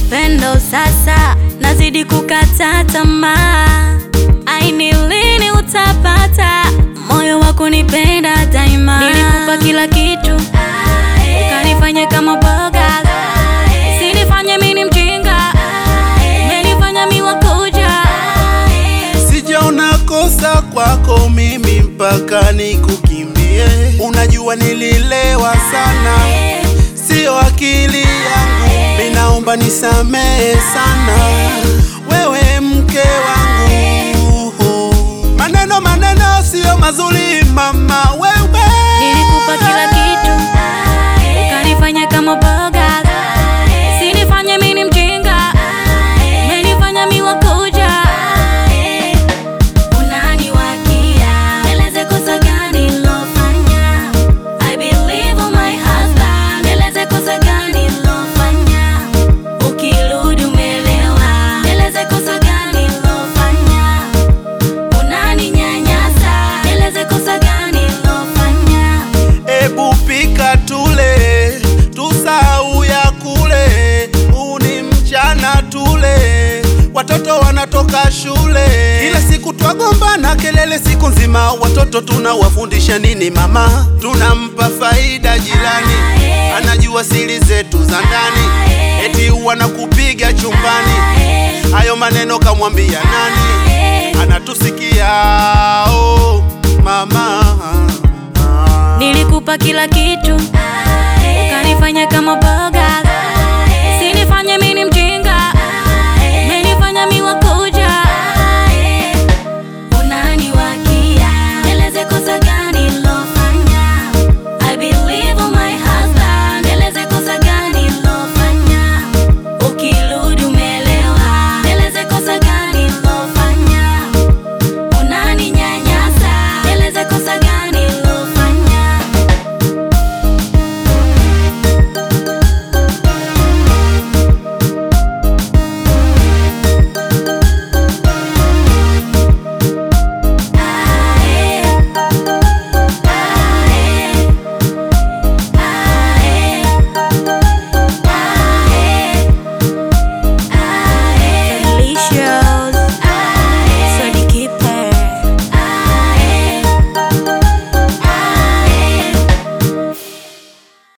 upendo sasa, nazidi kukata tamaa. Aini lini utapata moyo wa kunipenda daima? Nilikupa kila kitu ukanifanya kama boga, sinifanye mini mjinga, umenifanya miwa kuja Sijaona kosa kwako mimi mpaka nikukimbie. Unajua nililewa sana, sio akili yangu. Ninaomba nisamehe sana, wewe mke wangu. Maneno maneno sio mazuri mama, wewe Nilikupa kila kitu ukanifanya kama boga, sinifanye mini mjinga, umenifanya miwa kuja Unaniwakia, eleze kosa gani lofanya? I believe on my husband, eleze kosa gani lofanya? Ukirudi umelewa, eleze kosa gani lofanya? Unaninyanyasa, eleze kosa gani lofanya? Ebu pika tule, tusahau ya kule. Huu ni mchana tule, watoto wanatoka shule. Kila siku twagombana kelele siku nzima, watoto tunawafundisha nini mama? Tunampa faida jirani, anajua siri zetu za ndani, eti wanakupiga chumbani. Hayo maneno kamwambia nani? Anatusikia oh, mama Nilikupa kila kitu ukanifanya kama boga